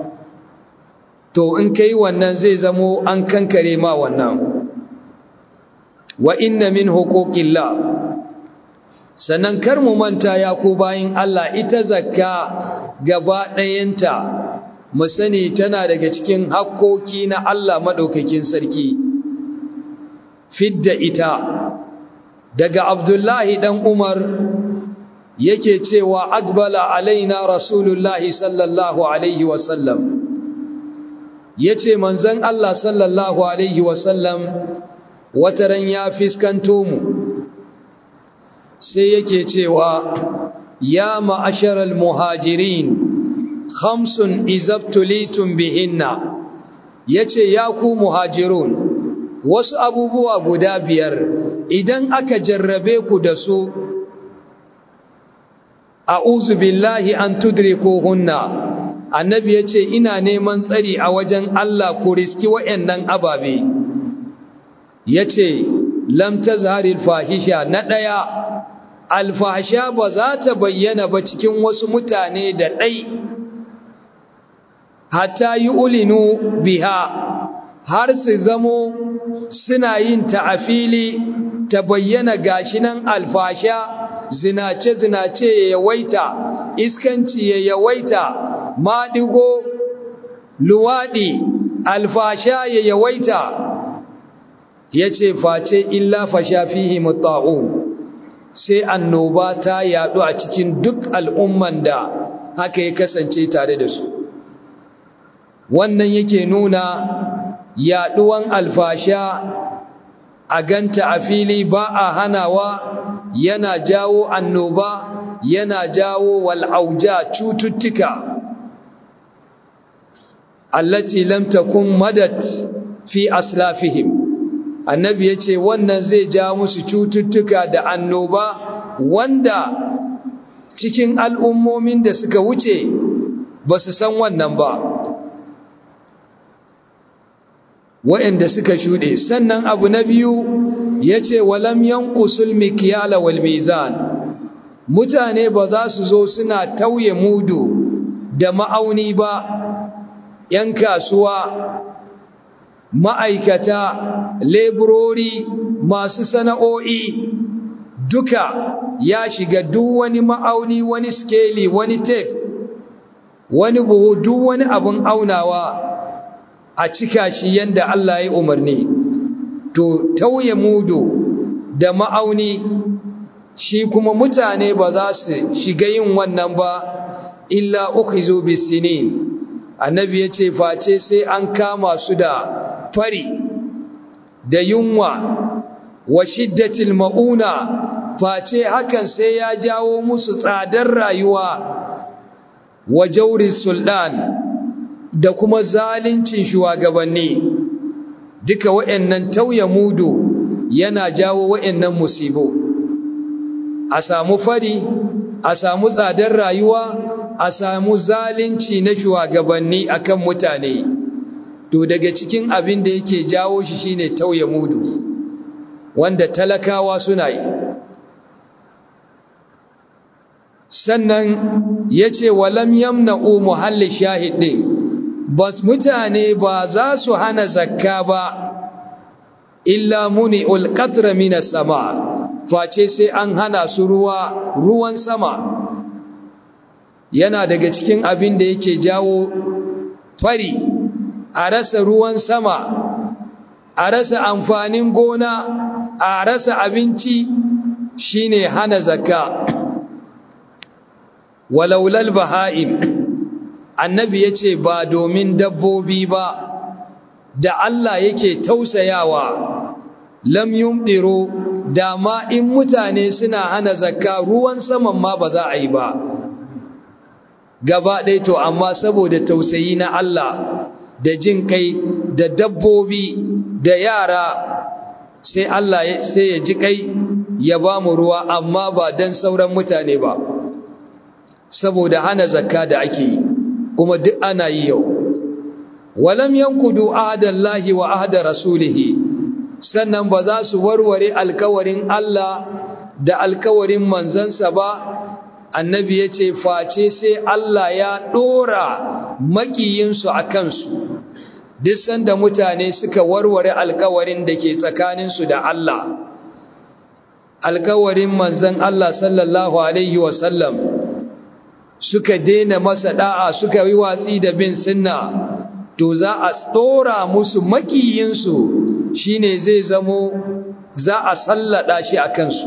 to in kai wannan zai zamo an kankare ma wannan wa inna min huquqillah sannan kar mu manta ya ku bayin Allah ita zakka gaba ɗayanta mu sani tana daga cikin hakkoki na Allah madaukakin sarki fidda ita daga Abdullahi dan Umar yake cewa akbala alaina rasulullahi sallallahu alaihi wasallam yace manzon Allah sallallahu alaihi wasallam wataran ya fiskanto mu sai yake cewa ya ma'asharal muhajirin khamsun izabtulitum bihinna yace ya ku muhajirun wasu abubuwa guda biyar idan aka jarrabe ku da su a'udhu billahi an tudrikuhunna annabi yace ina neman tsari a wajen Allah ku riski wayannan ababe yace lam tazharil fahisha na daya alfahsha ba za ta bayyana ba cikin wasu mutane da dai hatta yu'linu biha har su zamo suna yin ta a fili ta bayyana gashi nan alfasha zinace-zinace ya yawaita iskanci ya yawaita maɗigo luwaɗi alfasha ya yawaita ya ce face illa fasha fihi mutta'un sai annoba ta yaɗu a cikin duk al'umman da haka ya kasance tare da su wannan yake nuna yaɗuwan alfasha a ganta a fili ba a hanawa yana jawo annoba yana jawo wal'auja cututtuka allati lam takun madat fi aslafihim annabi yace wannan zai ja musu cututtuka da annoba wanda cikin al'ummomin da suka wuce ba su san wannan ba waɗanda suka shuɗe sannan abu na biyu ya ce walam yankusul mikiyala wal mizan mutane ba za su zo suna tauye mudu da ma'auni ba ‘yan kasuwa ma'aikata leburori masu sana'o'i duka ya shiga duk wani ma'auni wani skeli wani tape wani buhu duk wani abin aunawa a cika shi yanda Allah ya umarni to tauye mudu da ma'auni shi kuma mutane ba za su shiga yin wannan ba illa ukhizu bisinin annabi ya ce face sai an kama su da fari da yunwa wa shiddatil ma'una face hakan sai ya jawo musu tsadar rayuwa wa jauri sultan da kuma zalincin shugabanni duka wa'annan tauye mudu yana jawo wa'annan musibo a samu fari a samu tsadar rayuwa a samu zalunci na shugabanni akan mutane to daga cikin abin da yake jawo shi shine tauye mudu wanda talakawa suna yi sannan yace walam yamna'u muhalli shahidin bas mutane ba za su hana zakka ba illa muni'ul qatra minas sama face sai an hana su ruwa ruwan sama yana daga cikin abin da yake jawo fari a rasa ruwan sama a rasa amfanin gona a rasa abinci shine hana zakka walaulal baha'im annabi yace ba domin dabbobi ba da Allah yake tausayawa lam yumdiru da ma in mutane suna hana zakka ruwan saman ma ba za a yi ba gaba ɗaya to amma saboda tausayi na Allah da jin kai da dabbobi da yara sai Allah sai ya ji kai ya ba mu ruwa amma ba don sauran mutane ba saboda hana zakka da ake yi kuma duk ana yi yau walam yankudu ahadallahi wa ahada rasulihi sannan ba za su warware alkawarin Allah da alkawarin manzansa ba annabi ya ce face sai Allah ya ɗora makiyinsu a kansu duk sanda mutane suka warware alkawarin da ke tsakaninsu da Allah alkawarin manzan Allah sallallahu Alaihi wasallam suka daina masa da'a suka yi watsi da bin sunna to za a ɗora musu makiyinsu shine zai zamo za a sallada shi a kansu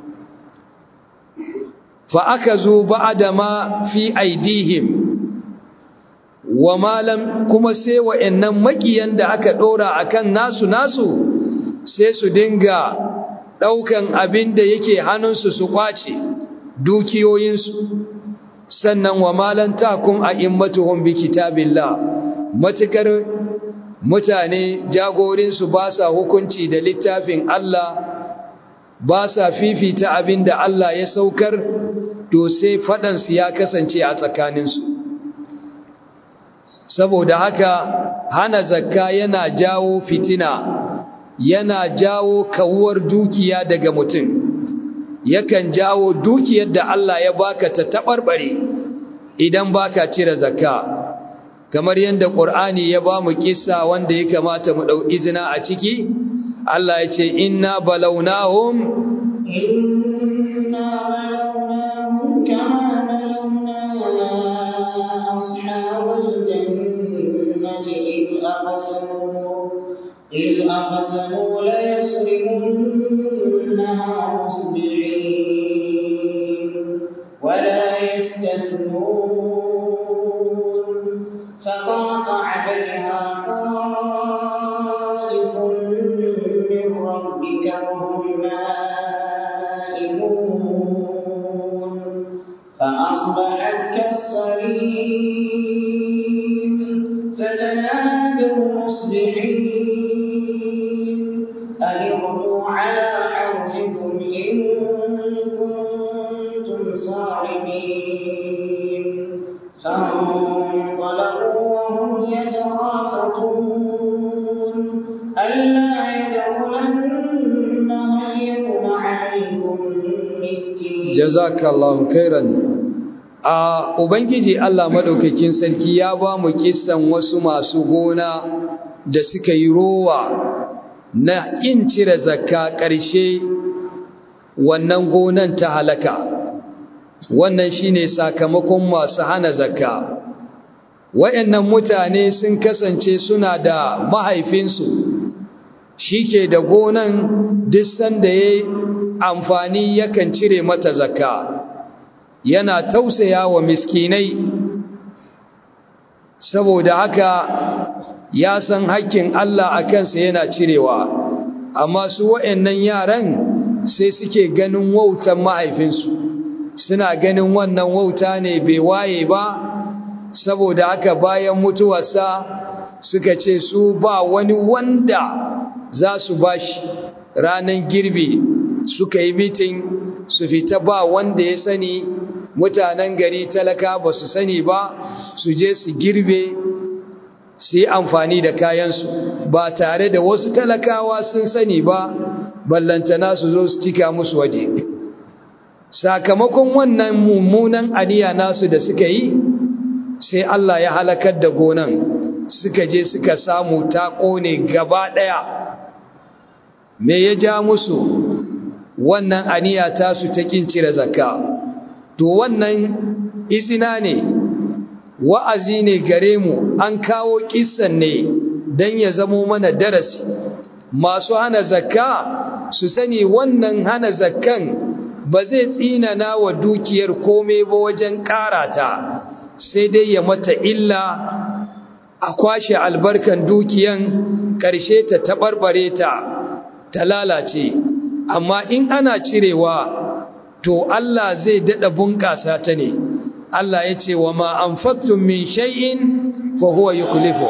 fa aka zo ba'da ma fi aidihim wa malam kuma sai wa'annan makiyan da aka dora akan nasu nasu sai su dinga daukan abin da yake hannunsu su kwace dukiyoyinsu sannan wa malan takum a'immatuhum bi kitabillah matukar mutane jagorinsu ba sa hukunci da littafin Allah ba sa fifita abin da Allah ya saukar to sai faɗansu ya kasance a tsakaninsu saboda haka hana zakka yana jawo fitina yana jawo kawuwar dukiya daga mutum yakan jawo dukiyar da Allah ya baka ta taɓarɓare idan baka cire zakka kamar yadda ƙur'ani ya ba mu kissa wanda ya kamata mu ɗau izina a ciki Allah ya ce inna balawnahum inna balawnahum kama balawna ashabal jannati id aqsamu id aqsamu la yasrimunha musbihin wa la yastathnun فطاف عليها طائف من ربك وهم نائمون فأصبحت كالصريم فتنادوا مصبحين أن اغدوا على حرثكم إن كنتم صارمين فانطلقوا وهم يتخافتون ألا يدخلنها اليوم عليكم مسكين جزاك الله خيرا a ubangiji Allah madaukakin sarki ya ba mu kissan wasu masu gona da suka yi rowa na kin cire zakka ƙarshe wannan gonan ta halaka wannan shine sakamakon masu hana zakka wayannan mutane sun kasance suna da mahaifinsu shi ke da gonan duk sanda ya amfani yakan cire mata zakka yana tausaya wa miskinai saboda haka ya san hakkin Allah a kansa yana cirewa amma su wa'annan yaran sai suke ganin wautan mahaifinsu suna ganin wannan wauta ne bai waye ba saboda haka bayan mutuwarsa suka ce su ba wani wanda za su bashi ranar girbi suka yi mitin su fita ba wanda ya sani mutanen gari talaka ba su sani ba su je su girbe su yi amfani da kayansu ba tare da wasu talakawa sun sani ba ballantana su zo su cika musu waje sakamakon wannan mummunan aniya nasu da suka yi sai Allah ya halakar da gonan suka je suka samu ta kone gaba ɗaya me ya ja musu wannan aniya tasu ta kin cire zakka to wannan izina ne wa'azi ne gare mu an kawo kissan ne don ya zamo mana darasi masu hana zakka su sani wannan hana zakkan ba zai tsinana wa dukiyar kome ba wajen karata sai dai ya mata illa a kwashe albarkan dukiyan ƙarshe ta taɓarɓare ta ta lalace amma in ana cirewa to Allah zai daɗa bunƙasa ta ne Allah ya ce wa ma an faktun min shay'in fa huwa yukhlifu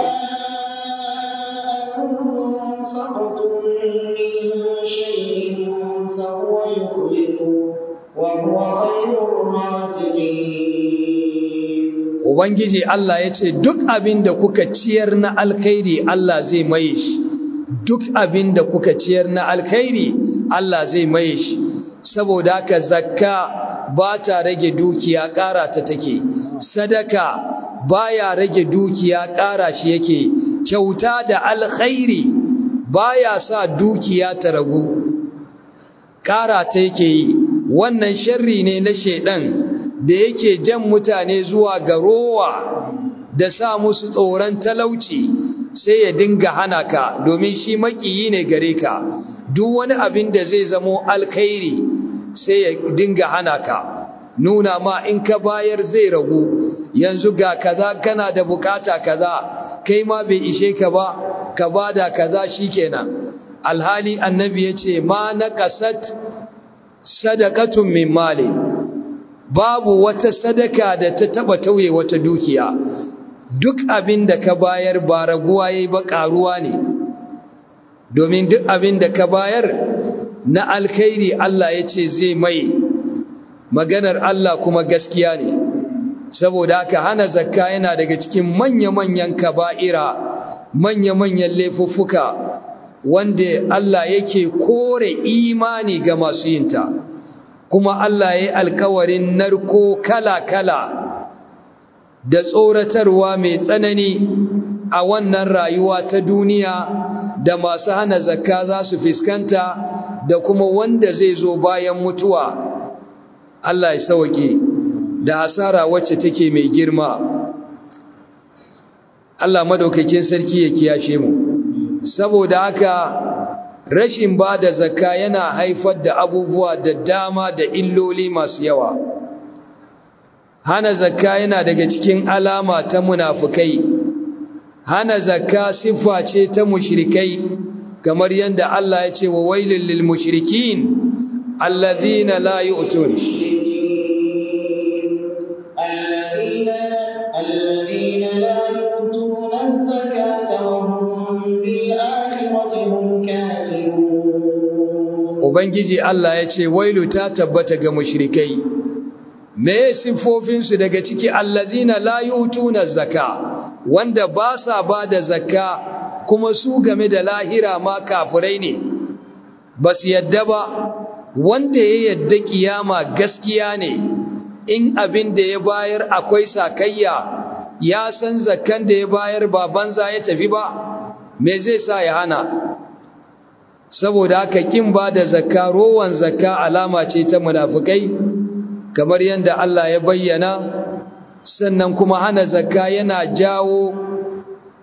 Ubangiji Allah ya ce duk abin da kuka ciyar na alkhairi Allah zai maye shi duk abin da kuka ciyar na alkhairi Allah zai maye shi saboda haka zakka ba ta rage dukiya ƙara ta take sadaka baya rage dukiya ƙara shi yake kyauta da alkhairi baya sa dukiya ta ragu ƙara ta yake yi wannan sharri ne na shedan da yake jan mutane zuwa ga rowa da sa musu tsoron talauci sai ya dinga hana ka domin shi makiyi ne gare ka duk wani abin da zai zamo alkhairi sai ya dinga hana ka nuna ma in ka bayar zai ragu yanzu ga kaza kana da bukata kaza kai ma bai ishe ka ba ka bada kaza shikenan alhali annabi yace ma naqasat sadaqatun min mali babu wata sadaka da ta taba tauye wata dukiya duk abin da ka bayar ba raguwa yayi ba karuwa ne domin duk abin da ka bayar na alkhairi Allah ya ce zai mai maganar Allah kuma gaskiya ne saboda haka hana zakka yana daga cikin manya-manyan kaba'ira manya-manyan laifuffuka wanda Allah yake kore imani ga masu yinta kuma Allah ya yi alkawarin narko kala-kala da tsoratarwa mai tsanani a wannan rayuwa ta duniya da masu hana zakka za su fiskanta da kuma wanda zai zo bayan mutuwa Allah ya sauke da hasara wacce take mai girma Allah madaukakin sarki ya kiyashe mu saboda haka rashin ba da zakka yana haifar da abubuwa da dama da illoli masu yawa hana zakka yana daga cikin alama ta munafukai hana zakka siffa ce ta mushrikai kamar yadda Allah ya ce wa wailul lil mushrikin alladhina la yu'tun alladhina alladhina la yu'tuna az-zakata wa hum bil akhirati hum kafirun ubangiji Allah ya ce wailu ta tabbata ga mushrikai me siffofinsu daga ciki allazina la yu'tuna az-zaka wanda ba sa ba da zakka kuma su game da lahira ma kafirai ne ba su yadda ba wanda ya yadda kiyama gaskiya ne in abin da ya bayar akwai sakayya ya san zakkan da ya bayar ba banza ya tafi ba me zai sa ya hana saboda haka kin ba da zakka rowan zakka alama ce ta munafukai kamar yadda Allah ya bayyana sannan kuma hana zakka yana jawo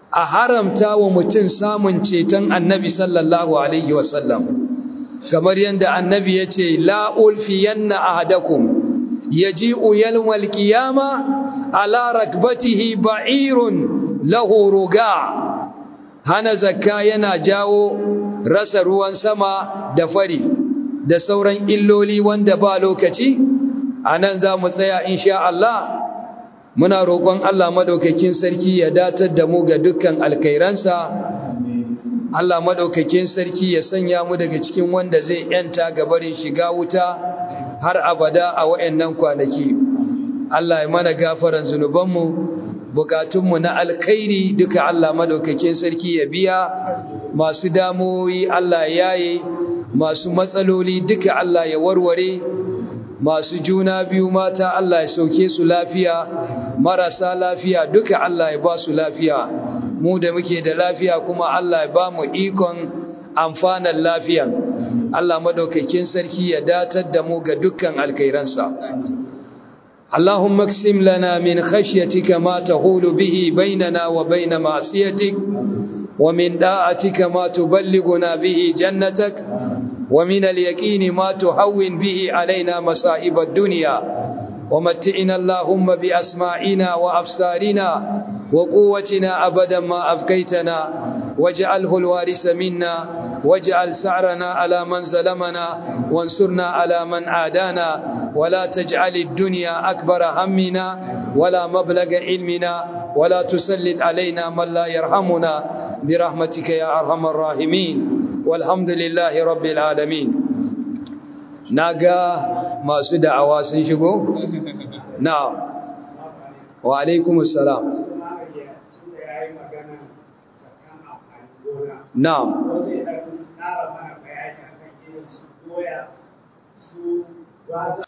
a haramta wa mutum samun ceton annabi sallallahu alaihi wasallam kamar yadda annabi ya ce la'ulfiyanna ahadakum yaji'u yawmal qiyama ala rakbatihi ba'irun lahu ruga hana zakka yana jawo rasa ruwan sama da fari da sauran illoli wanda ba lokaci anan za mu tsaya insha Allah muna roƙon Allah madaukakin sarki ya datar da mu ga dukkan alkairansa Allah madaukakin sarki ya sanya mu daga cikin wanda zai yanta gabarin shiga wuta har abada a wayannan kwanaki Allah ya mana gafaran zunubanmu bukatunmu na alkhairi duka Allah madaukakin sarki ya biya masu damuwoyi Allah ya yaye masu matsaloli duka Allah ya warware masu juna biyu mata Allah ya sauke su lafiya marasa lafiya duka Allah ya ba su lafiya mu da muke da lafiya kuma Allah ya ba mu ikon amfanan lafiyan Allah madaukakin sarki ya datar da mu ga dukkan alkhairansa اللهم اقسم لنا من خشيتك ما تحول به بيننا وبين معصيتك ومن داعتك ما تبلغنا به جنتك ومن اليقين ما تهون به علينا مصائب الدنيا ومتئنا اللهم بأسماعنا وأبصارنا وقوتنا أبدا ما أبقيتنا واجعله الوارث منا واجعل سعرنا على من ظلمنا وانصرنا على من عادانا ولا تجعل الدنيا أكبر همنا ولا مبلغ علمنا ولا تسلط علينا من لا يرحمنا برحمتك يا أرحم الراحمين والحمد لله رب العالمين ناقا ما سدى عواسن شكو نعم وعليكم السلام نعم ƙara mana bayani akan irin su doya su